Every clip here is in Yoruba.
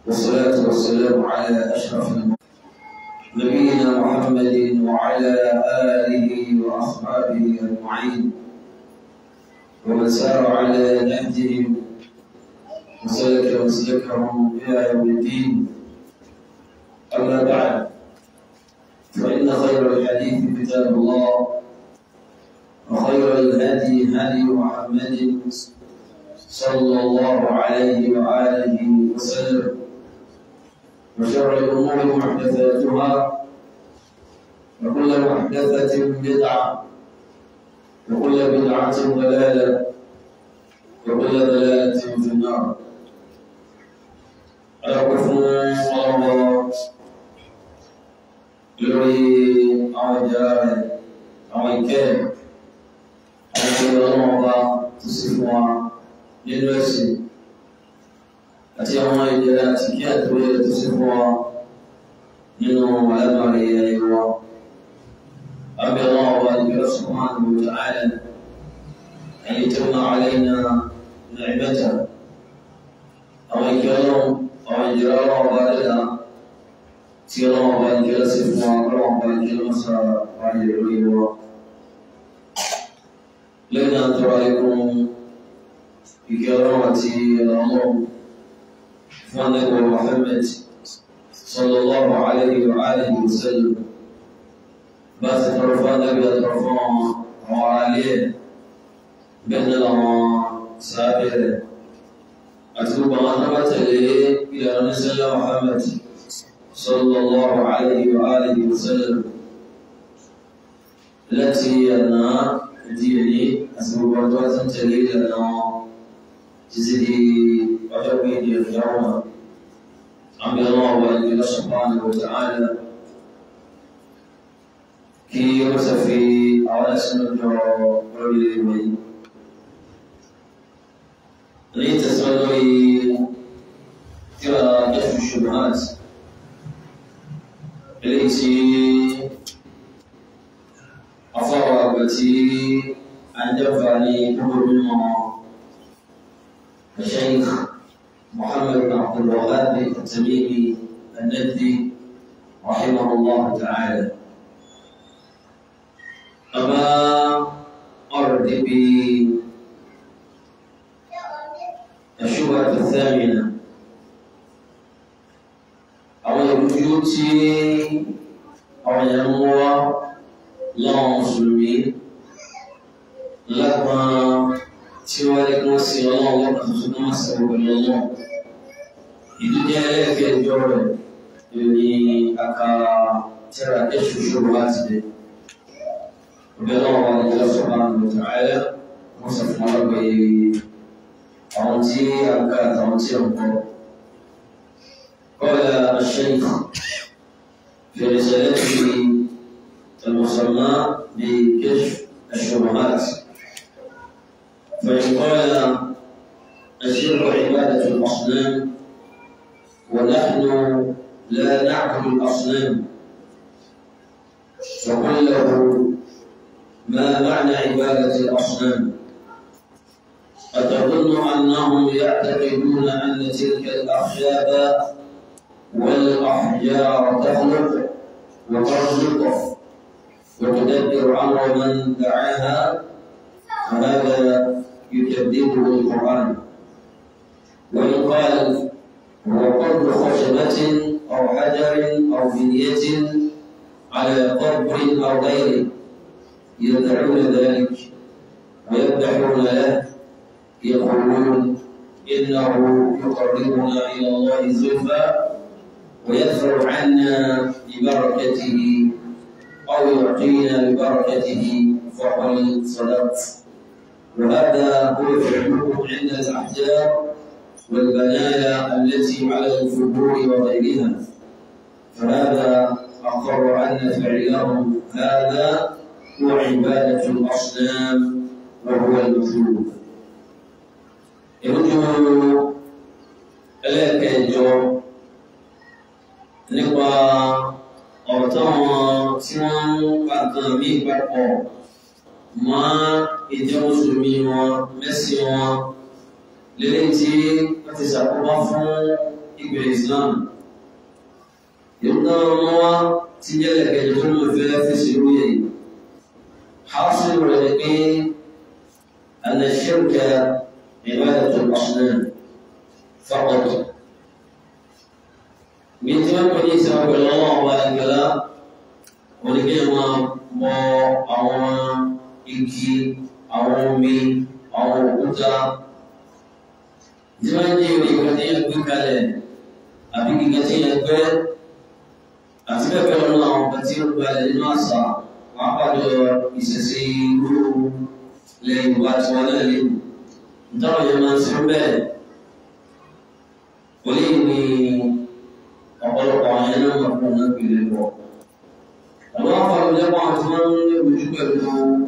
والصلاة والسلام على أشرف المرسلين نبينا محمد وعلى آله وأصحابه أجمعين ومن سار على نهجهم وسلك مسلكهم إلى يوم الدين أما بعد فإن خير الحديث كتاب الله وخير الهدي هدي محمد صلى الله عليه وآله وسلم وشر الأمور محدثاتها وكل محدثة بدعة وكل بدعة ضلالة وكل ضلالة في النار أعرف الله lórí àwọn ìjọra rẹ̀ àwọn ìkẹ́ àwọn ìjọba ọlọ́run ọba tó sì fún wa nínú ẹ̀sìn àti àwọn ìjọra àti kí àtúwé tó sì fún wa nínú alábàárẹ̀ ayé wa. أبي الله وأنبياء سبحانه وتعالى أن يتم علينا نعمته أو أن يكرم أو أن يجرى الله بالنا tí ọlọ́wọ́ bá ní kẹ́lá sí fún wa ọlọ́wọ́ bá ní kẹ́lá mọ́sá wáyé lórí wa lẹ́yìn àtọ́rọ ikún ìkẹ́ ọlọ́wọ́ àti ọlọ́wọ́ fún anẹ́gbọ̀ Muhammad sallallahu alayhi wa alihi wa sallam bá ti tọrọ fún anẹ́gbẹ̀ àtọrọ fún àwọn ará ilé ẹ̀ bẹ́ẹ̀ ní àwọn sábẹ́ rẹ̀ àti gbogbo àwọn anábàtẹ̀lé ìlànà nísẹ́lẹ̀ Muhammad صلى الله عليه وآله وسلم التي أنا ديني أسبب وجوة تليل أنا جزدي وجبي اليوم عم الله وأن سبحانه وتعالى كي يوسفي على سنة رجل من ليتسمى ترى كشف الشبهات eléyìí tí afọwọ́ àgbà tí a ń jẹ́fà ní kúrò nínú Sheikh Muhammad bin Abdul Wahhab At-Tamimi An-Najdi rahimahullah ta'ala. Bàbá ọ̀rọ̀ débi الشبهة الثامنة àwọn ìrújú tí àwọn èèyàn mú wá láwọn mùsùlùmí lágbọn tí wọ́n lé kí wọ́n sin ọlọ́run lọ́kàn tuntun kí wọ́n sin pẹ̀lú ọlọ́run ìdújẹ́ ẹlẹ́ẹ̀kẹjọ rẹ̀ ní aka tíra ẹ̀ṣù ṣòro láti dé ọbẹ̀ náà wà ní ìlọ́sọ̀ bá ń lò tààlẹ́ wọ́n sọ fún wọn pé àwọn tí a ń ká àtàwọn tí a ń kọ́ قال الشيخ في رسالته المسمى بكشف الشبهات فإن قال الشرك عبادة الأصنام ونحن لا نعبد الأصنام فقل له ما معنى عبادة الأصنام أتظن أنهم يعتقدون أن تلك الأخشاب والأحجار تخلق وترزق وتدبر أمر من دعاها فهذا يكذبه القرآن وإن قال هو قبر خشبة أو حجر أو بنية على قبر أو غيره يدعون ذلك ويذبحون له يقولون إنه يقربنا إلى الله زلفى ويدفع عنا ببركته أو يعطينا ببركته فقل صدقت وهذا هو فعله عند الأحجار والبنايا التي على القبور وغيرها فهذا أقر أن فعلهم هذا هو عبادة الأصنام وهو المطلوب يرجو لك الجواب nípa ọ̀rọ̀ táwọn tí wọ́n ń pa nǹkan mí papọ̀ mọ́ ìjọ mùsùlùmí wọn mẹ́sìn wọn lélẹ́yìn tí wọ́n ti ṣàkóbá fún ìgbẹ̀ Islam ìrúnà ọmọ wa ti jẹ́lẹ̀ kẹjọ tó mọ̀ fẹ́ fèsì lórí èyí حاصل rẹ̀ pé أن الشرك عبادة الأصنام فقط من تمام بني سبب الله وبارك oníkẹ́ máa mọ àwọn igi àwọn omi àwọn òkúta tí wọ́n ní ìwé ìgbà tí yẹn gbé kalẹ̀ àbí gíga tí yẹn gbẹ́ àti bẹ́ẹ̀ bẹ́ẹ̀ lọ́nà àwọn ọ̀gá tí ó gbalẹ̀ nínú àṣà wọn pàdé ìṣẹ̀ṣe irú lẹ́yìn ìwà tí wọ́n náà lé nítorí yẹn máa ń sọ bẹ́ẹ̀ wọlé ní ọ̀pọ̀lọpọ̀ àwọn yẹn náà máa fún un náà gbélé bọ̀ àwọn afọlùjẹ́pọ̀ àti wọ́n ń ní ojú pẹ̀lú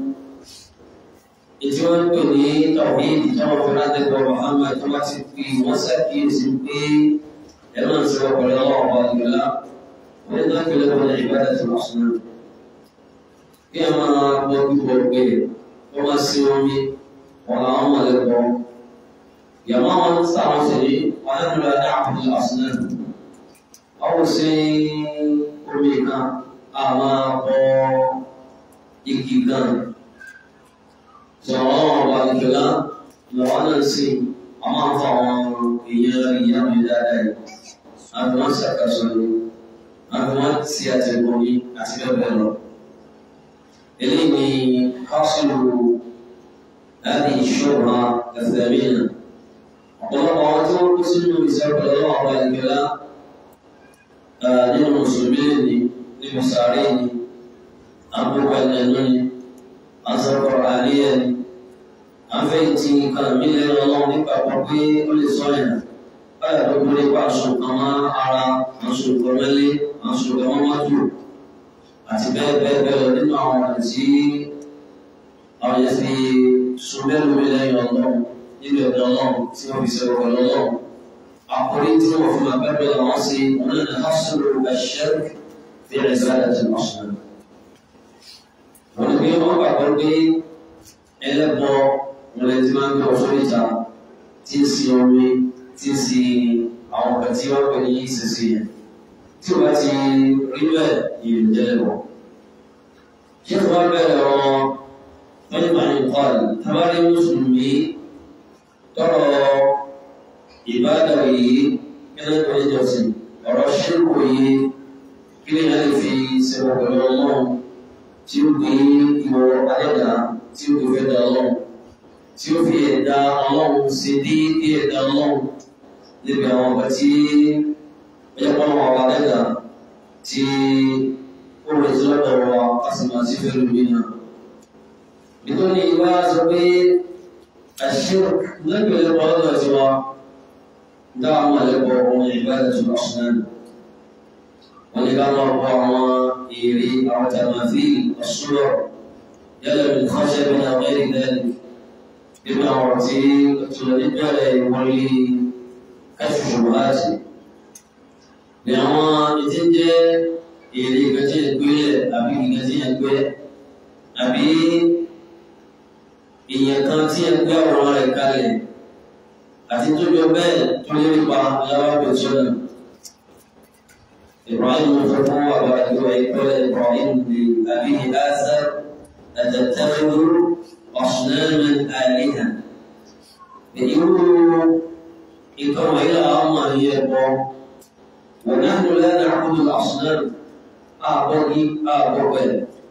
ètí wọ́n ń pè ní tọ̀wéèdì táwọn fún látẹ̀kọ̀ Muhammad tó bá ti fi wọ́n ṣàkíyèsí pé ẹ̀rọ ń sọ pẹ̀lú ọwọ́ ọba ìgbàlá wọ́n ń dákẹ́ lẹ́kọ̀ọ́ ní ìbádà tó wọ́n sùn kí ẹ máa gbọ́ gbígbọ́ pé wọ́n máa sí omi wọn làwọn máa lẹ́kọ̀ọ́ yàmọ́ wọn sáwọn sì ní wọn á nílò adá àbúrò àsùnà àwọn sí omi kan àwọn abọ́ igi kan sọ̀rọ̀ ọ̀rọ̀ ìjọba lọ́wọ́ náà sí àwọn afọ àwọn èèyàn ìyá mi dáadáa yìí àbí wọ́n ṣàkóso ni àbí wọ́n ti àtẹ̀kọ́ ni àti bẹ́ẹ̀ bẹ́ẹ̀ lọ. eléyìí ni hásùlù láti ìṣòro ẹ̀fẹ̀mínà ọ̀pọ̀lọpọ̀ àwọn tí wọ́n kú sínú ìṣẹ́pẹ̀ lọ́wọ́ àwọn ìjọba nínú mùsùlùmí ni nínú sàárè ni àbúrò ẹ̀nẹ́nu ni àsọ̀kọ̀rọ̀ àríyá ni àfẹ́ ti kan mí lẹ́nu ọlọ́run nípa pé ó lè sọ yẹn báyà tó gbé nípa aṣọ kan mọ́ ara aṣọ kan mẹ́lẹ́ aṣọ kan mọ́ mọ́tò àti bẹ́ẹ̀ bẹ́ẹ̀ bẹ́ẹ̀ lọ nínú àwọn ọ̀nà tí àwọn yẹn fi sun mẹ́lú mi lẹ́yìn ọlọ́run nínú ẹ̀dá ọlọ́run tí wọ́n fi sọ̀rọ̀ pẹ̀lú ọlọ́run àkórí tí wọ́n fi máa bẹ́ẹ̀ bẹ́ẹ̀ lọ́wọ́ sí wọn náà ní hásùlù ẹ̀ṣẹ́rì في عبادة الأصنام ونبي ما بقول بي إلا بو ولازم أن توصلتا تنسي يومي تنسي أو كتير بني سسيا تباتي ربا ينجلبو شيخ بابا طيب أن يقال تباري مسلمي ترى عبادة من الوجه ورشد kí ni a lè fi ṣẹ̀wọ̀ pẹ̀lú ọlọ́run tí ó gbé ìwọ adẹ́dà tí ó gbé fẹ́dà ọlọ́run tí ó fi ẹ̀dá ọlọ́run ṣe déédéé ẹ̀dá ọlọ́run níbi àwọn ọ̀gá tí ó yẹ kọ́nà ọ̀gá adẹ́dà tí ó rẹ̀ sí lọ́dọ̀ wa a sì máa sí fẹ́rù mí náà. nítorí ìwà sọ pé àṣìṣe lẹ́gbẹ̀ẹ́ lọ́dọ̀ ọ̀dọ̀ tiwa dáhùn àlẹ́kọ̀ọ́ ọmọ ìbáraẹ̀ tó lọ́sùn náà ولكما هو إيري أو تماثيل الصور يلا من خشب أو غير ذلك بما أعطي تولد يولي كشف شبهات لأن ìtẹ́jẹ́ èrè ìgbẹ́jẹ́ ìgbélẹ̀ àbí ìgbẹ́jẹ́ ìgbẹ́ àbí èèyàn kan tí ẹ gbé ọ̀rọ̀ rẹ̀ kalẹ̀ àti tó jọ bẹ́ẹ̀ tó lé nípa ìyáwó ìgbẹ́jọ́ náà. إبراهيم فتوى ويقول إبراهيم لأبيه آزر أتتخذ أصناما آلهة يقول إكرم إلى الله يبقى ونحن لا نعبد الأصنام أعبدي أعبد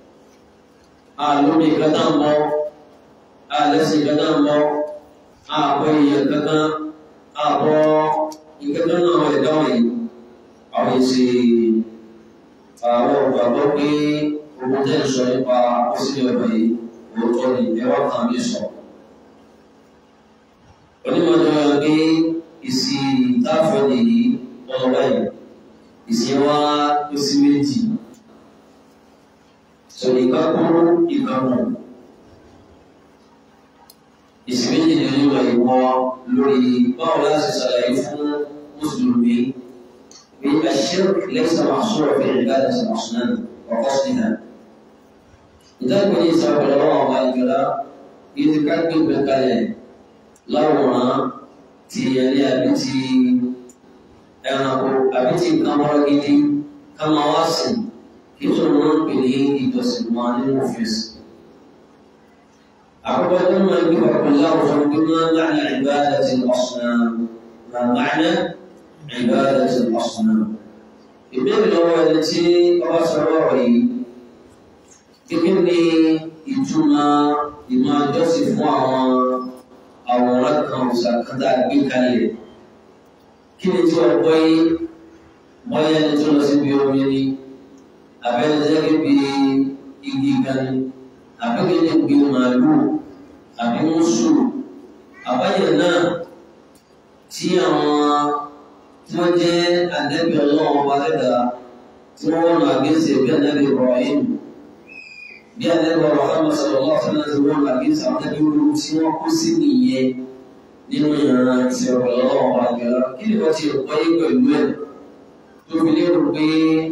أعلمي كتام أعلسي كتام أعبدي كتام أعبدي كتام أعبدي àwọn èsì àwọn ìgbàgbọ́ pé owó tẹ́ ń sọ nípa òsìlẹ̀ ọ̀bẹ yìí òótọ́ ni ẹwà kan mi sọ. onímọ̀ tó yọ pé ìsì táàfẹ́ nìyí ọ̀rọ̀ báyìí ìsì wa ó sí méjì. sọ ìka kúrú ìka mọ̀. ìsì méjì ni onímọ̀ ìwọ lórí báwo láti ṣàlàyé fún mùsùlùmí. الشرك ليس محصورا في عبادة الأصنام وقصدها لذلك من يسأل الله عليه يتكلم بالكلام لوما تيالي أبتي ẹranko àbí tí nǹkan wọ́n gidi ká máa wá sìn kí tó wọ́n ń pè ní ìjọsìn wọn nínú òfin sí. àkọ́kọ́ tó máa ń gbé pàpọ̀ láwùjọ pé máa ń gbà ní ìbáradà ti ọ̀sán máa gbà ní ìbáradà ti ọ̀sán. ìbéèrè lọ́wọ́ ẹni tí ọba sọ̀rọ̀ ọ̀rọ̀ yìí kíkí ni ìtumọ̀ ìmọ̀ àjọsìn fún àwọn àwòrán kan òṣàkátà gbé kalẹ̀ kí ni tí wọ́n gbọ́ yé bọ́yá ẹni tó lọ síbi omi ni àbẹ́ni tó yẹ bí igi kan ni àbẹ́kẹ́ni gbé màálù àbí mùsù àbáyé náà tí àwọn tí wọ́n jẹ́ àdẹ́bí ọlọ́run ọba lẹ́dà tí wọ́n wọ́n lọ àgẹ́sẹ̀ bí àdẹ́bí Ibrahim bí àdẹ́bí Muhammad sallallahu alaihi wasallam tí wọ́n lọ àgẹ́sẹ̀ àwọn àdẹ́bí olú tí wọ́n kó sí nìyẹn nínú ìran ti ọ̀rọ̀ ọlọ́run ọba àgbẹ̀rọ kí ni wọ́n ti rò pọ́yé pẹ̀lú ẹ̀ tó fi lérò pé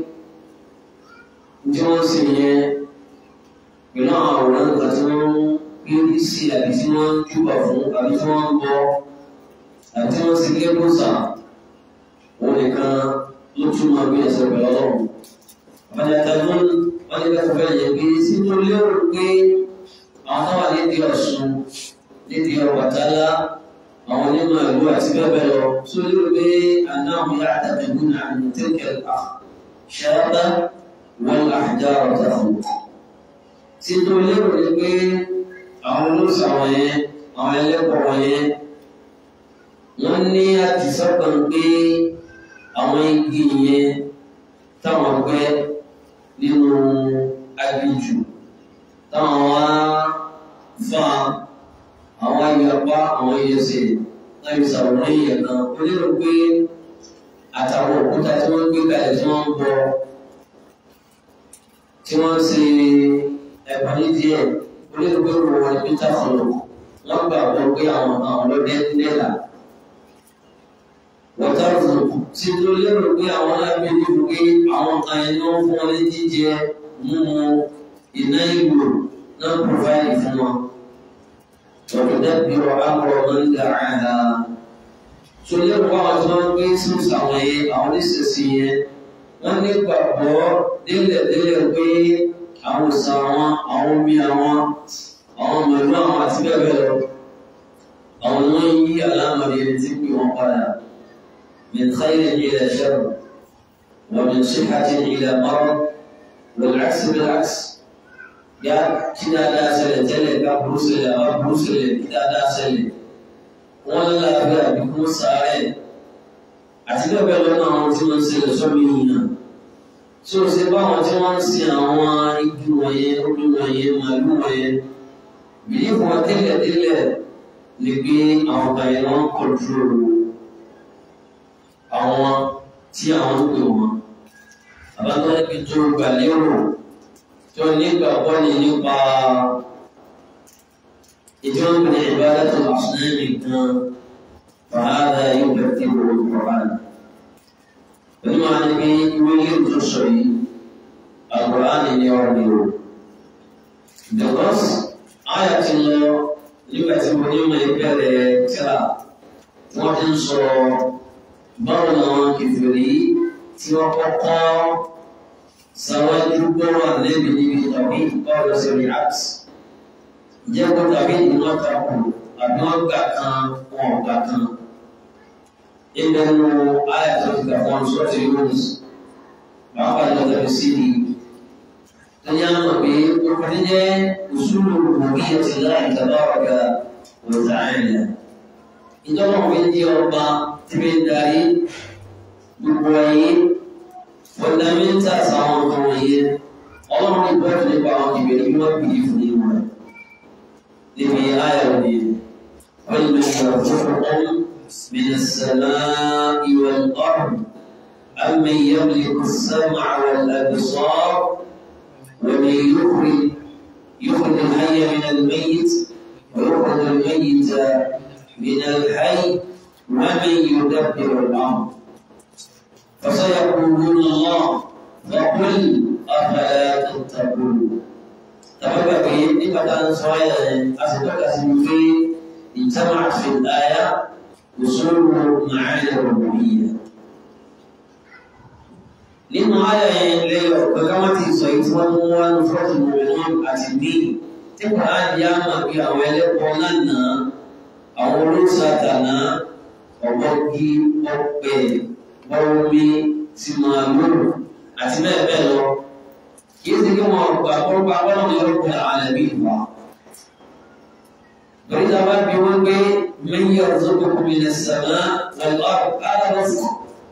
tí wọ́n sì yẹn pẹ̀lú àwọn àwòrán nǹkan tí wọ́n ń gbé sí àbí tí wọ́n ń júbà fún àbí tí wọ́n ń bọ àbí tí wọ́n sì gé bùsà òun nìkan ló tún máa gbé ẹsẹ̀ pẹ̀lú ọlọ́run. àbájáde ló ń wọ́n ní bẹ́ẹ̀ fẹ́ yẹ pé sínú lérò pé àwọn táwọn nídìí Ọ̀ṣun nídìí Ọbàtálá àwọn onímọ̀ ìlú àti bẹ́ẹ̀ bẹ́ẹ̀ lọ tó lérò pé anáhùn yára tàbí gúnà àmì tẹ́kẹ̀ ṣáábà wọn àjà ọ̀tà fún. tí tó lérò ni pé àwọn olóòsàn wọ̀nyẹn àwọn ẹlẹ́kọ̀ọ́ wọ̀nyẹn wọ́n ní àtisọ́kàn pé àwọn igi yẹn táwọn gbẹ́ nínú aginjù táwọn wá fa àwọn ayọ̀pá àwọn ẹyẹsẹ̀ láì sàwòrán èèyàn kan ó lérò pé àtàwọn òkúta tí wọ́n gbé kalẹ̀ tí wọ́n ń bọ tí wọ́n ń ṣe ẹ̀bùn ní díẹ̀ ó lérò pé òun wọn ní peter fọlọ wọ́n gbà wọ́n pé àwọn àwọn ọlọ́dẹ nílà wọ́tàrùn tí tó lérò pé àwọn lábẹ́ níbi pé àwọn kan ẹni wọ́n fún wọn ní jíjẹ mímu iná ìlú náà pòfáìlì fún wọn. وتدبر أمر من دعاها sọlẹ́ kọ́ àwọn tí wọ́n gbé sísè àwọn yẹn àwọn oníṣẹ̀ṣẹ̀ yẹn wọ́n ní gbàgbọ́ délẹ̀délẹ̀ pé àwọn òsàn àwọn àwọn omi àwọn àwọn mẹ̀lú àwọn àti bẹ́ẹ̀ bẹ́ẹ̀ lọ àwọn ni wọ́n yí alámọ̀dé ẹni tí pé wọ́n padà min khayrin ila sharr wa min sihhatin ila marad wal 'aks bil 'aks ya kí dáadáa ṣẹlẹ̀ tẹ́lẹ̀ ká burú ṣẹlẹ̀ àbá burú ṣẹlẹ̀ kí dáadáa ṣẹlẹ̀ wọ́n láàbẹ̀ àbíkú sáré àti bẹ́ẹ̀ bẹ́ẹ̀ lọ́nà àwọn tí wọ́n ń ṣẹlẹ̀ sọ́mi yìnyín tí o ṣe báwọn tí wọ́n ń sin àwọn igi wọ̀nyẹn omi wọ̀nyẹn màálù wọ̀nyẹn bìí fún wọn tẹ́lẹ̀ tẹ́lẹ̀ lè gbé àwọn kan yẹn wọ́n kọ̀ọ̀túrò àwọn tí àwọn ń pè wọ́n àbátọ́ níbi tó gbà lérò tó nígbàgbọ́ ni nípa ìjọba ní ìbádàtò àṣírí kan fàádà yóò bẹ̀rẹ̀ tí kò kọ̀ọ̀án. Pẹ̀lú máa ní pé ìwé ilé tó sọ yìí, àkùránì ni ọ̀rọ̀ ni o. Because àyà ti lọ nígbà tí mo ní mọ ìbẹ̀rẹ̀ tíra, wọ́n ti ń sọ báwo làwọn kìfìrí tí wọ́n kọ́kọ́ sáwájú gbọ́rọ̀ àlẹ́bí níbi tàbí báwo lọ sí react jẹ́ kó tàbí ìwọ́n takò àbí wọ́n gbà kan wọn ò gbà kan ilẹ̀ nu ayàtọ̀ ti gbà wọn sọ́ọ̀tì yóòs pàápàá ní ọ̀tọ̀ sí i lẹ́yìn àwọn pé ọkùnrin jẹ́ òṣùlù òbí ẹ̀tì láì tàbá ọ̀gá wọ̀tà àìlẹ̀ ìjọba òfin jẹ́ ọba tí bí ń darí gbogbo ayé fundamentals àwọn nǹkan wọ̀nyẹn ọlọ́run ní bọ́ọ̀dù nípa àwọn ìbẹ̀rẹ̀ bí wọ́n bìí fún ìwọ̀n rẹ̀ níbi ayọ̀ ni wọ́n lè ṣàfihàn من السماء والأرض أمن يملك السمع والأبصار ومن يخرج يخرج الحي من الميت ويخرج الميت من الحي ومن يدبر الأمر فسيقولون الله فقل أفلا تتقون تبقى في نبقى سوايا أصدق اسمه اجتمعت في الآية وصول معاني الربوبية nínú ayọ̀ yẹn lẹ́yọ̀ pẹ̀lú wọn ti sọ yìí tí wọ́n mú wọn ní fọ́ọ̀tù mọ̀mọ́ àti míì tí kò á di àmà bí àwọn ẹlẹ́bọ lánàá àwọn olóṣàtàná ọ̀gbọ́gí ọ̀pẹ bọ́ọ̀mí tí máa lò àti bẹ́ẹ̀ bẹ́ẹ̀ lọ kì í ṣe kí wọ́n gbà kọ́rọ́pá wọ́n ní ọ̀pẹ àlẹ́bí ìwà. Bẹ̀rẹ̀ tí a bá bí wọ́n gbé mẹ́yìn ọ̀rọ̀ tó kún mi lè sàmá ọ̀lọ́ àdàlọ́sọ̀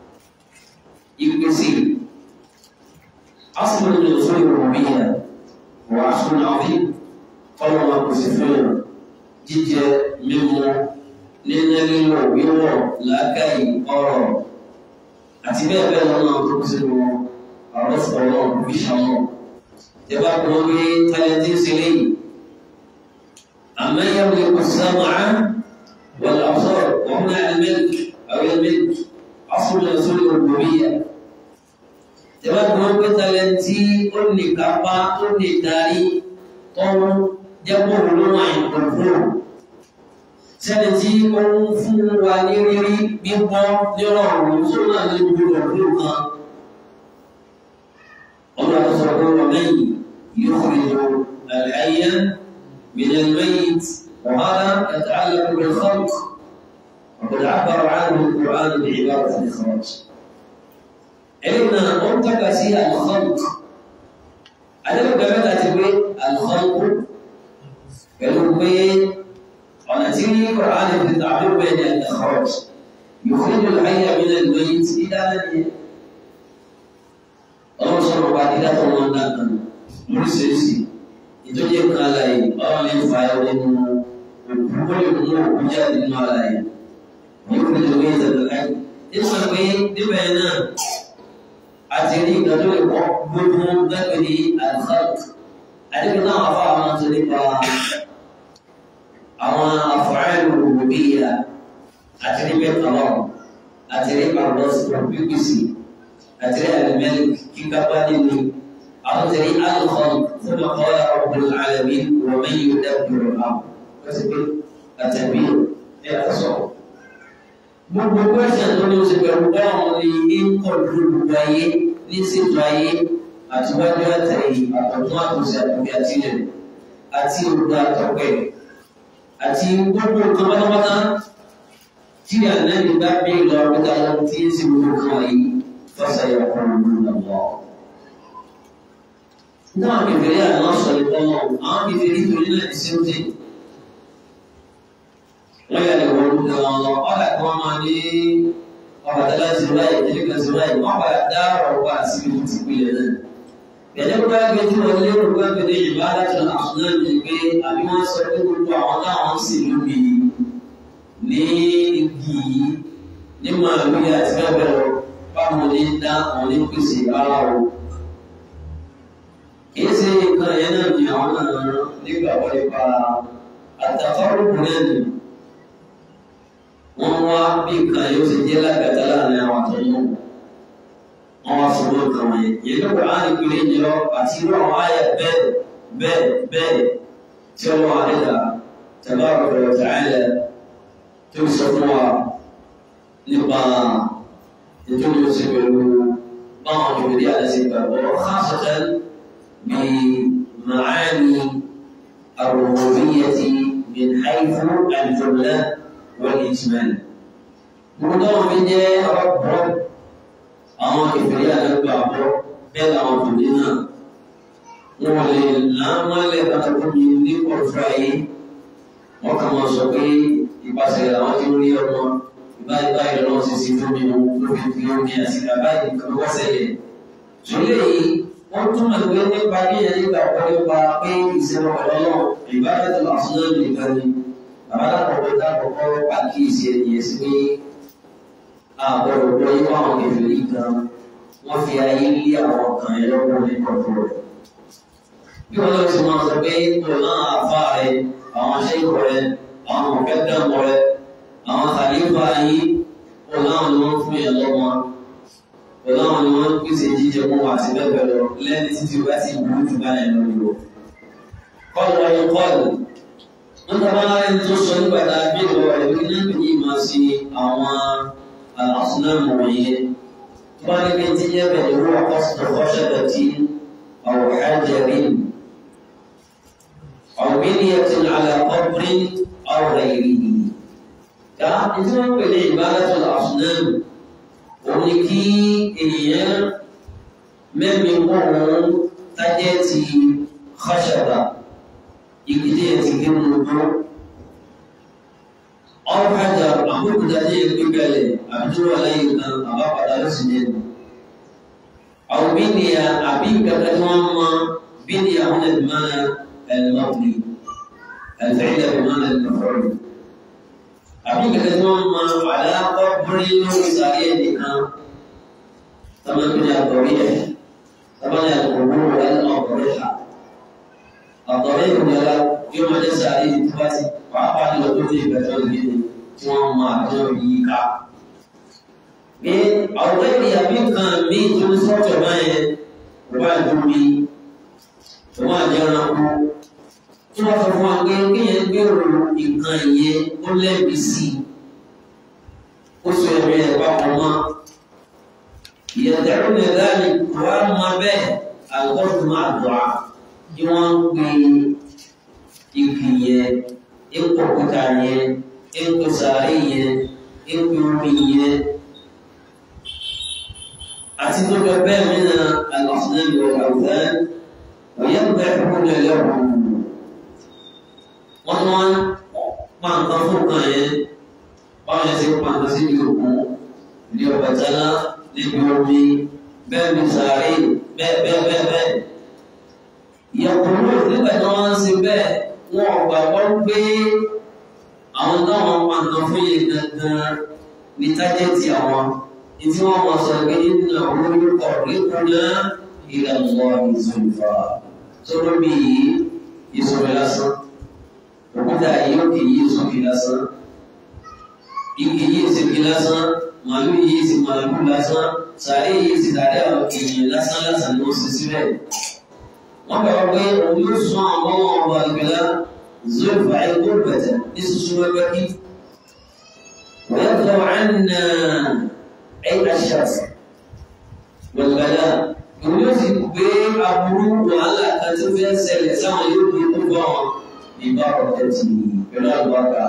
ìpèsè asùnmọ̀ ní òṣèlú ìrọ̀míyà wà asùnmọ̀ àwọn ọlọ́run máa pèsè fún yàn jíjẹ mímu níná lílo wíwọ̀ làákàyè ọrọ̀ àti bẹ́ẹ̀ bẹ́ẹ̀ lọ́nà tó kù sínú ọ̀rọ̀ sọ̀rọ̀ fi ṣàmọ̀ tẹ́bá kún wọn gbé tálẹ́ntì sílẹ̀ yìí àmọ́ yẹn lè kó sámà wọ́n lọ́sọ̀ wọ́n náà ẹ̀mẹ́lì àwọn ẹ̀mẹ́lì asùnmọ̀ ìṣòro ìrọ̀míyà tẹ́bá kún wọn gbé tálẹ́ntì ó ní kápá ó ní darí tọ́wọ́ jẹ́pọ̀ olóhùn àìkọ̀ọ̀kọ̀ sẹ́ni tí ó ń fún wa ní rírí gbígbọ́ ní ọ̀rọ̀ tó náà ní gbogbo ọ̀rọ̀ kan ọmọ àtọ́sọ̀rọ̀ pé wọ́n lẹ́yìn yóò fi lò àlàyé من الميت وهذا يتعلق بالخلق وقد عبر عنه القرآن بعبارة الإخراج علمنا منطقة هي الخلق أنا بقول لك الخلق pẹ̀lú pé ọ̀nà tí ní Kùránì fi tàbí bẹ́ẹ̀ ni al-ikhraj yukhriju al-hayya min al-mayyit dídáná ni ọlọ́run sọ̀rọ̀ pa dídá tó wọn dáná lóríṣiríṣi ìtọ́jú ẹ̀ka aláyè ọlọ́run lè fa ẹ̀ nínú òkú ó lè mú òkú jáde nínú aláyè yukhriju al-mayyita min al-hayy nígbà pé níbẹ̀ náà àti ní ìgbà tó lè kọ́ gbogbo gbẹ́gbẹ́ ní al-khalq àdébìnrin náà wà fún àwọn tó nípa àwọn af'alu rububiyya àti ní bẹ́ẹ̀ kọ́lọ́ àti ní àrùdọ́sọ̀rọ̀ bíbísì àti ní alimẹ́lì kíkápá nínú àwọn tẹ̀lé alùpùpù fún ọkọ̀ọ́lá rabbul alamin wa man yudabbiru al-amr wọ́n ti pé àtẹ̀bí ẹ̀ àtọ̀sọ̀. gbogbo gbẹ́sẹ̀ tó ní oṣù pẹ̀lú báwọn ní ń kọ̀ọ̀dù gbogbo ayé ní ṣètò ayé àtiwájú àtẹ̀yìn àtọ̀tún àtòsí àtòkè àtìlẹ̀ àti ògbà àtọ̀pẹ̀ àti gbogbo nǹkan pátápátá tí ànábì bá bí lọ pẹ́ta lọ tí ń sì gbogbo kan yìí fọ́sà yà kọ́ ọ̀rọ̀ lọ́wọ́. náà kẹfẹ́rí àná sọ ìtọ́ náà àwọn kẹfẹ́rí torí náà ti sèǹtì. wọ́n yà lè wọ́n lókè wọn lọ ọ̀là kí wọ́n máa ní ọ̀rọ̀ tẹ́lá ti báyìí tẹ́lẹ̀ kan ti báyìí wọ́n bá dá ọ̀rọ̀ wá síbi tó ti pilẹ̀ náà. Gẹ̀dẹ́ bá gbé tí wọ́n lérò pé gbèdé ìbá láti ọ̀nà àṣùnà ní pé àbí wọ́n sọ pé gbogbo àwọn táwọn sì lóbi ní igi ní màálù àti bẹ́ẹ̀ bẹ́ẹ̀ lọ báwọn ní dá àwọn ní pèsè ara o. Kìí ṣe nǹkan yẹn náà ní àwọn náà nígbà wọlé pa àtàkọ́rùkù náà nì. Wọ́n wá bí nǹkan yóò ṣe jẹ́ lágbàtà láàrin àwọn àtọ̀yìn wọn wá fún wọn kàn wọ̀nyí yìí ló kọ́ àná ìpínlẹ̀ yìí lọ àti irú àwọn àyà bẹ́ẹ̀ bẹ́ẹ̀ bẹ́ẹ̀ tí wọ́n wà nígbà tabaraka wa ta'ala tó sọ fún wa nípa ètò ìlú sí pẹ̀lú báwọn ìwé àti ìgbàgbọ́ khasatan bí ma'ani ar-rububiyyati min haythu al-jumla wal-ijmal. Gbogbo àwọn mi jẹ́ ọ̀pọ̀ àwọn ìfẹ̀rí àdàgbà bọ́ bẹ́ẹ̀ làwọn tòní náà wọn lè lámọ́lẹ̀ pàtàkì ní ọ̀fà yìí wọ́n kà máa sọ pé ìpàṣẹ làwọn tí ó rí ọmọ ìbáyìí báyìí lọ́wọ́ sí sí fún mi lórí fi omi àti bàbáyìí kan wọ́n sẹ́yẹ̀. Sọlẹ̀ yìí wọ́n túmọ̀ pé nípa bí ẹni nígbà wọ́n nípa pé ìṣẹ̀lẹ̀ ọ̀lọ́lọ́ ìbáraẹ̀tì làásùnà nìkan ni bàbá dàpọ̀ dàpọ̀ pàkíyèsí ẹ̀yẹ sí pé àbọ̀rọ̀ gbọ́ yín wá àwọn kẹfìrí gan wọ́n fi ayé lé àwọn kan ẹ lọ́wọ́ ní kọ̀ọ̀kan rẹ̀. bí wọ́n lọ sí máa sọ pé kò náà àfa rẹ̀ àwọn aṣẹ́kọ̀ rẹ̀ àwọn ọ̀kẹ́kẹ́ rẹ̀ àwọn kàlífà yín kò láwọn ni wọ́n fún yẹn lọ́mọ kò láwọn ni wọ́n pèsè jíjẹ mọ́ àti bẹ́ẹ̀ bẹ́ẹ̀ lọ lẹ́ni títí o bá sì burú jù báyẹn lọ yìí o. kọ́ọ̀lù ọyọ kọ́ọ̀lù wọ́n tàbá ẹni tó sọ nígbà tá a bí ìwọ rẹ̀ bí náà kì í máa ṣe àwọn àsùnàmù wọ̀nyẹn wọ́n ní bí tí yẹ bẹ̀rẹ̀ wọ́n kọ́sùn kọ́ṣẹ́bẹ̀ tí أو حجر أو بنية على قبر أو غيره كان إذن بالعبادة الأصنام ونكي إياه من يقوم تجتي خشبة يكتيتي كمنه أو حجر أقول كتاتي يكبالي أبدو عليه أبا قدر سنين أو بنية أبيك كتوما بنية هنا بمعنى المبني الفعل بمعنى المفعول أبيك كتوما على قبر سعيدنا كما بني الضريح كما القبور الأضرحة الضريح لا يوم جسد عليه تباتي وعقد لطولي بتول جدي توما جويكا pé àwọn ẹ̀rí àbí nǹkan míì tó ń sọ́tọ̀ báyẹn kò bá dùn mí kò máa jẹ́ ẹranko tí wọ́n sọ fún wa pé kéèyàn gbèrò nǹkan yẹn ó lẹ́bi sí i ó sọ ẹ̀rí ẹ̀ papọ̀ mọ́ ìyẹ̀dẹ̀rù ní ẹ̀dáàlì wà á mọ bẹ́ẹ̀ àgọ́dù máa dùn á kí wọ́n ń gbé igi yẹn ipò kúta yẹn ipò sàárè yẹn ipò omi yẹn àti tó jọ bẹ́ẹ̀ mìíràn al-asnam wal-awthan wa yadhbahuna lahu wọ́n tún wọ́n pa nǹkan fún kan yẹn báwọn yẹn ti pa nǹkan sí ibi òkun ní Ọbàtálá níbi omi bẹ́ẹ̀ bí sàárè bẹ́ẹ̀ bẹ́ẹ̀ bẹ́ẹ̀ bẹ́ẹ̀ ìyàkùnrin nígbà tí wọ́n ń ṣe bẹ́ẹ̀ wọ́n gbàgbọ́ pé àwọn táwọn pa nǹkan fún yẹn gangan ní tájẹ́tì àwọn ìtí wọ́n mọ̀ sọ pé nínú àwọn orúkọ ríkúná ilẹ̀ mọ́ ìzùnfà tó lóbi yìí ìṣòro lásán òkúta yìí ó kì í sókè lásán igi yìí sì kì lásán màálù yìí sì màálù lásán sàárè yìí sì sàárè àwọn èèyàn lásán lásán ni wọ́n sì síbẹ̀ wọ́n gbàgbọ́ pé òun yóò sún àwọn ọmọ ọba ìgbéla zùnfà ẹgbẹ́ bẹ̀tẹ̀ ní sísun wẹ́wẹ́ kí wọ́n yàtọ̀ àná أي الشخص والبلاء يوجد بين أبوه وعلى كتف سلسان يوجد بهم ببركته بلا البركة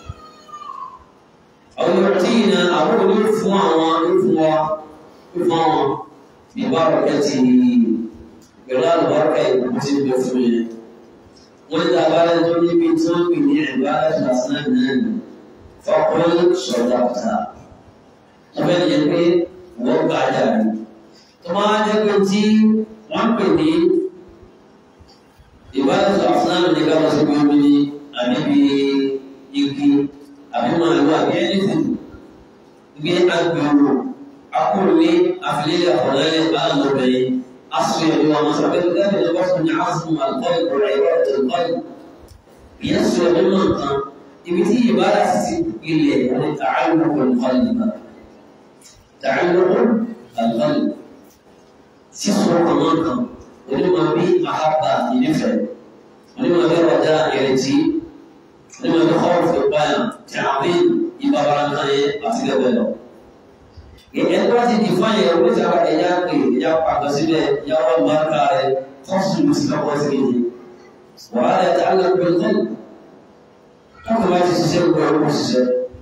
أو يعطينا أبوه يفوى ويفوى يفوى ببركته بلا البركة يوجد بفمه وإذا قال الدنيا بنتم بنعبادة الأصنام فقل صدقت ọbẹ̀ yẹn pé wọ́n gbà dàbí tó máa jẹ́ pé tí wọ́n pè ní ìbáraẹ̀sọ àfúnáàmì ní káwọn sí omi ní àbíbi igi àbí màálù àbí ẹnìtìn gbé agbèrò akúròlé àfilélẹ̀ àfọ̀lẹ́lẹ̀ aláàlọ́bẹ̀yìn aṣọ ẹ̀dọ́ àwọn sàbẹ̀tẹ̀ dábẹ̀ lọ́wọ́ fún ní àásùn àlùkọ́lù rẹ̀ ìwádìí ìkọ́lù ìyẹn sọ ẹ̀dọ́ náà kan ibi tí ìbára sì ilẹ̀ ní tààlù kọ̀ọ̀lù náà تعلق القلب سيسر كمان ولما بي أحبة ينفع ولما بي رجاء يرتي ولما بي خوف يقايا تعظيم يبقى كان أفضل بلو ẹgbẹ́ ti di fún ẹ̀yẹ orí ìjọba ẹ̀yà pé ẹ̀yà pàgọ́ sílẹ̀ ẹ̀yà wọ́n máa ká rẹ̀ kọ́sùn ló sì lọ́pọ̀ sí ni wàhálà ẹ̀ta alágbèbè náà káàkiri bá ti ṣiṣẹ́ gbọ́ ẹ̀kọ́ ṣiṣẹ́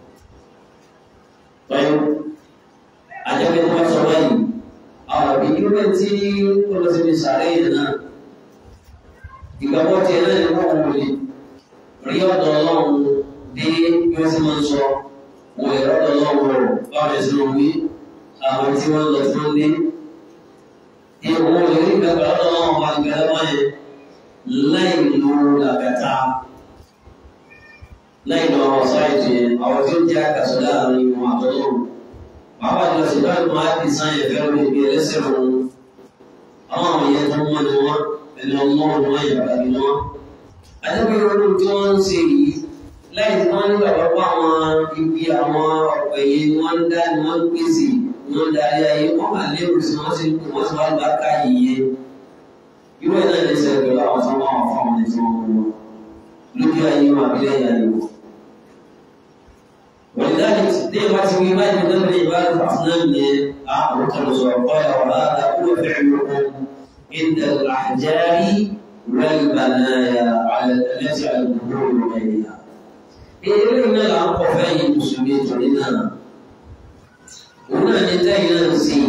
àjẹpẹ́ tó bá sọ báyìí àwọn òbí irú ẹ̀ tí ó lọ síbi sàárẹ̀ yìí náà ìgbàgbọ́ tiẹ̀ náà ni wọ́n wọlé rí ọ̀dọ̀ ọlọ́run dé bí wọ́n sì máa ń sọ wọ́n lè rọ́dọ̀ ọlọ́run rọ̀ báwọn ẹ̀sìn ló wí àwọn tí wọ́n lọ tí wọ́n dé. ìwọ̀n lè rí ìgbàgbọ́ ọlọ́run ọlọ́run bá gbẹ lọ́wọ́ yẹn láì lo làgàtà láì lọ ọ̀rọ̀ sáìtì yẹn àwọn tí ó jẹ́ àkàsọ̀ láàrin ìwọ̀n àtọ́lọ́run bàbá àjọ ṣètọ́jú máa di sáyẹn fẹ́ lórí ibi ẹlẹ́sẹ̀ wọn àwọn àwọn yẹn tó mọ́ ni wọ́n ẹni ọmọ ni wọ́n yàrá ni wọ́n. àdébí olú tí wọ́n ń ṣe yìí láì tí wọ́n nígbà wọ́pọ̀ àwọn ibi àwọn ọ̀pẹ̀ yìí ni wọ́n ń dá ni wọ́n ń pèsè ni wọ́n ń darí ayé wọ́n máa lérò sí wọ́n sì ń kó wọ́n sì wá gbà ká yìí irú ẹ̀ náà lè ṣe pẹ̀lú àwọn tó máa wà fún àwọn ẹni tí wọ́n mú wọn lójú ayé wọn àbílẹ̀ ayé wọn. wọ́n ولذلك دائما في ما يدل عبادة الأصنام أعطوا قال وهذا هو فعلكم عند الأحجار والبنايا على التي على الظهور وغيرها. إيه من الأنقفين المسلمين لنا هنا نتائج نفسي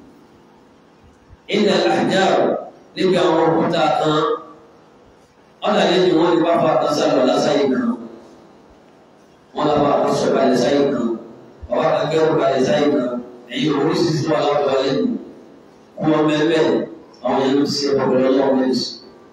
عند الأحجار níbi àwọn òkúta kan ọ̀nà lẹ́yìn wọn ní pápá kan sálọ lásáyé kan wọn lọ bá wọn sọ kalẹ̀ sáyé kan ọba kan kẹ́rù kalẹ̀ sáyé kan ẹ̀yin oríṣiríṣi wà láwùjọ lẹ́nu kú wọn mẹ́fẹ́ àwọn yẹn ń ṣe ọ̀pọ̀lọpọ̀ lọ́wọ́ mẹ́sì.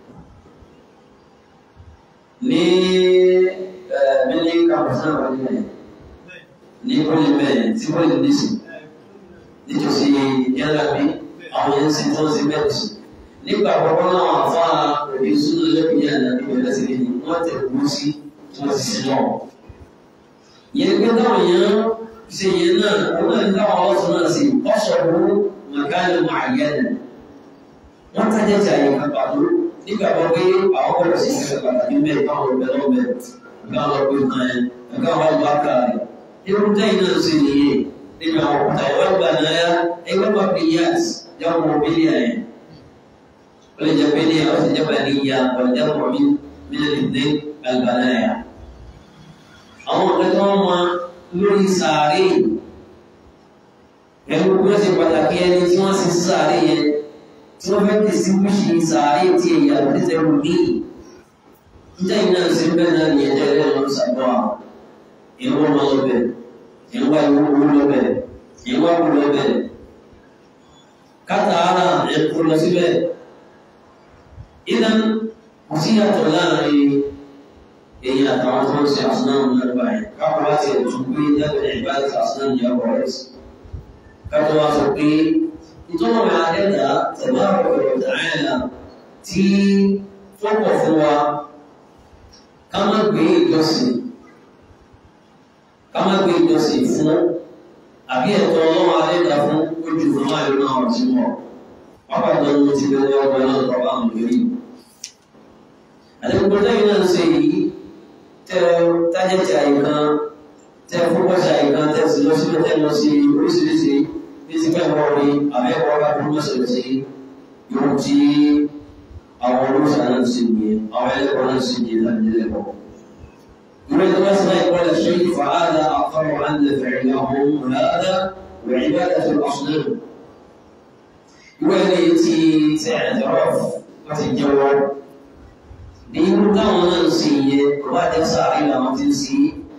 ní mílí kàmùsán àwọn ilẹ̀ ní pọ́lì mẹ́rin tí pọ́lì ní sí nítòsí yàrá bí àwọn yẹn ń sin tó ń sin bẹ́ẹ̀ sí nígbà àkọ́kọ́ náà wà fún òbí súnú lẹ́kùn yẹn àti ìbẹ̀rẹ̀ sí ni wọ́n tẹ̀ kú sí tí wọ́n ti sin náà. yẹn pé táwọn yẹn ṣe yẹn náà wọ́n náà ní táwọn ọlọ́sùn náà sí ọ̀ṣọ́rù màkàlì màáyẹ́nì. wọ́n tajà tí àyè kan pàtó nígbà kan pé àwọn kọ́ sí ìṣẹ̀lẹ̀ pàtàkì mẹ́rin káwọn ọ̀bẹ lọ́bẹ̀ nǹkan lọ pé kan yẹn nǹkan wà lọ́ àkà rẹ̀. irú tẹ́yìn náà ṣe nìyẹn nígbà àwọn òkúta ìwọ́n gbà náà ẹgbẹ́ pàpẹ́ yíyàtì yàwó mọ̀bílíà yẹn والجبلية أو الجبلية والجمع من من الاثنين البنايا àwọn ọ̀gá wọn mọ lórí sàárè ẹ̀rù bí wọ́n ṣe pàtàkì ẹni tí wọ́n ṣe sàárè yẹn tí wọ́n fẹ́ tẹ̀sí wíṣì sàárè tí èyí àbúrẹ́sẹ̀ rù ní níta iná ṣe bẹ́ẹ̀ náà ní ẹ̀jẹ̀ rẹ̀ lọ́n sàbọ̀ àwọn ìwọ́n ọmọ lọ́bẹ̀ ìwọ́n ìwọ́n owó lọ́bẹ̀ ìwọ́n kú lọ́bẹ̀ kátàárà ẹ̀kú lọ síbẹ̀ idan kò sí yàtọ̀ láàrin èyí àtàwọn tó ń ṣe àsìnáàmù náà báyìí káwọn láti ẹ̀tún pé dábẹ̀ ìbáàdì àsìnáàmù yà wọ̀ rẹ̀ sí. káwọn wá sọ pé ìtọ́nà máa dẹ́dà tẹ̀lá ọ̀rọ̀ tààlà tí tó pọ̀ fún wa ká má gbé ìjọsìn ká má gbé ìjọsìn fún àbí ẹ̀tọ́ ọlọ́run adẹ́dà fún ojú fún máa náà ọ̀tí mọ̀ pápá ìdánwò ti bẹ̀rẹ̀ ọgbà náà lọ́wọ́ àwọn ìrírí àti gbogbo lẹ́yìn náà ṣe yìí tẹ tájẹ̀tì àyíkan tẹ fúnpọ̀ṣẹ̀ àyíkan tẹ sì lọ síbẹ̀ tẹ lọ sí oríṣiríṣi bí ti fẹ́ wọ́n rí àbẹ́wọ́ bá tó mọ̀ṣẹ̀ sí yóò tí àwọn olóṣà náà ṣe nìyẹn àwọn ẹlẹ́kọ̀ọ́ náà ṣe nìyẹn láti ẹlẹ́kọ̀ọ́. يريد مثلا يقول الشيء فهذا أقر أن فعلهم هذا وعبادة الأصنام يولي تعترف وتتجوب bí irú táwọn náà ń ṣe yẹ wá jẹ sáré làwọn ti ń ṣe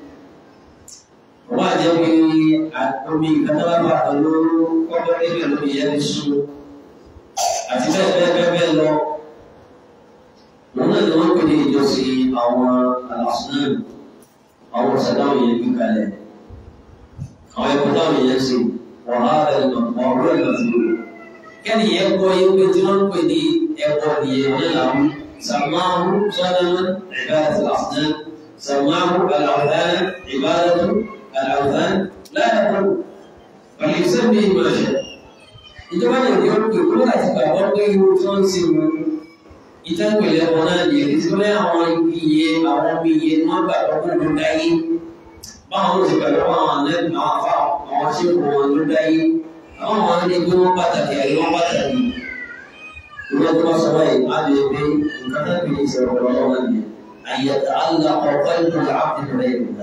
wá jẹ pé omi ìkàtàwábà pẹ̀lú kọ́kọ́ níbẹ̀ lómi yẹn ti sùn àti bẹ́ẹ̀ bẹ́ẹ̀ bẹ́ẹ̀ bẹ́ẹ̀ lọ. wọn náà ni wọ́n pè ní ìjọsìn àwọn alásùnáà àwọn ọ̀sẹ̀dáwọn yẹn gbé kalẹ̀ àwọn ẹ̀kọ́ táwọn yẹn ṣe wàhálà ìmọ̀ ọ̀rọ̀ ìmọ̀ tó lò. kẹ́ni yẹn gbọ́ yẹn pé tí wọ́n ń pè ní ẹ̀kọ́ nìyẹn ní làwọn سماه صنما عبادة الأصنام سماه الأوثان عبادة الأوثان لا يقول بل يسمي ما شاء ìjọba yẹn yóò pè kúrò láti gbàgbọ́ pé irú tí wọ́n ń sin mu ìtẹ́pẹ̀lẹ̀ wọn náà yẹ kí tí wọ́n àwọn iye àwọn omi iye ni wọ́n gbàgbọ́ pé ló dáyé báwọn ló ti gbàgbọ́ àwọn ànẹ́bí àwọn afá àwọn aṣẹ́kù wọn ló dáyé àwọn àwọn ní bí wọ́n pàtàkì àyè wọ́n pàtàkì ìwé tó bá sọ báyìí á lè gbé nǹkan tó kì í ṣe ọ̀rọ̀ ọlọ́wọ́ ni àyẹ̀tà àlà ọ̀pọ̀ ìlú àbí rẹ̀ ìgbà.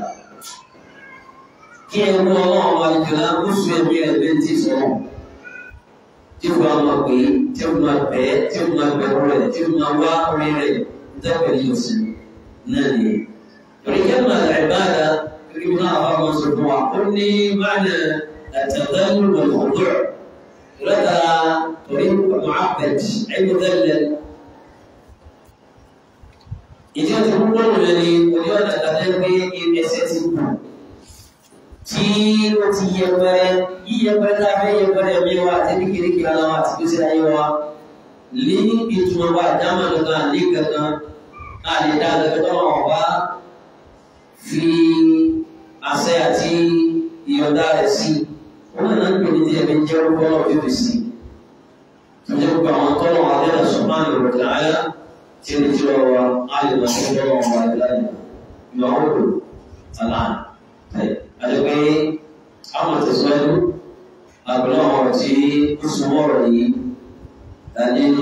kí ẹ mú ọlọ́run wa ìjọba ó sún ẹ̀mí rẹ̀ bẹ́ẹ̀ tí sọ̀rọ̀ tí ó bá máa pè é tí ó máa bẹ̀ ẹ́ tí ó máa bẹ̀rù rẹ̀ tí ó máa wá orí rẹ̀ dẹ́pẹ̀ yóò sí náà ni. torí kí ẹ máa rẹ̀ bá da kí náà bá wọn sọ fún wa ó ní máàna àtàkùn lọ́kọ̀ọ́dọ̀ lọ́tà torí معبد المذلل ìdí ọtí púpọ̀ lòlẹ̀ ni ojú ọ̀nà kàtẹ́ pé ẹsẹ̀ ti kù tí ó ti yẹpẹrẹ yíyẹpẹrẹ tá a fẹ́ yẹpẹrẹ mi wa àti ní kérékè ara wa àti gbèsè ayé wa ní ìtumọ̀ wa dáhùn kankan ní kankan a lè dá kankan tó wọn wá fi àṣẹ àti ìyọ̀dá rẹ̀ sí wọn náà ń pè ní tí ẹ̀mí jẹ́ orúkọ náà fífi sí i menjadi penonton Allah Subhanahu wa taala ciri-ciri alim masyhur wa lain. Yaqulu salam. Baik. àti pé àwọn àtẹ̀síwájú àbúrò àwọn tí ó súnmọ́ ọ̀rọ̀ yìí nínú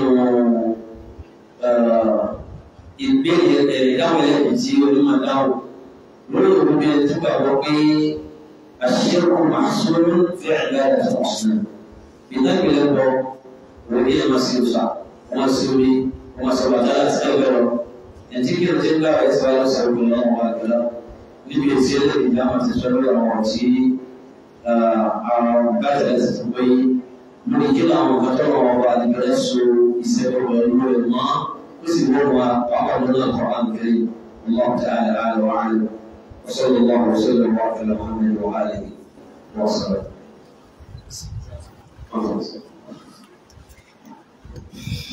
ìbéèrè ẹ̀dáwọ̀ ẹ̀kọ́ tí onímọ̀ dáwọ̀ lórí òkúbi ẹni tó gbàgbọ́ pé àṣírò màṣúrù fi ìbáradà tó ọ̀sán ìdágbélé bọ̀ wọ́n yẹ máa ṣe òṣà wọ́n ṣe orí wọ́n ṣe wàdá láti ẹgbẹ́ lọ ẹ̀tí kí ló ti ń gbà ẹ̀sẹ̀ wáyé sọ̀rọ̀ bí wọ́n wà gbẹ́lá níbi èsì ẹlẹ́yìn ìdá máa ti sọ lórí àwọn ọ̀tí àwọn bàtà ẹ̀sẹ̀ tó gbé lórí kí làwọn ọ̀gá tó wọ́n wà nígbàlẹ́ so ìṣẹ́fẹ́ pẹ̀lú ẹ̀ mọ́ ó sì wọ́n wà pàápàá lórí ọ̀kọ̀ àǹkẹ́rì الله تعالى أعلى وأعلم وصلى الله وسلم وبارك على محمد وآله وصحبه.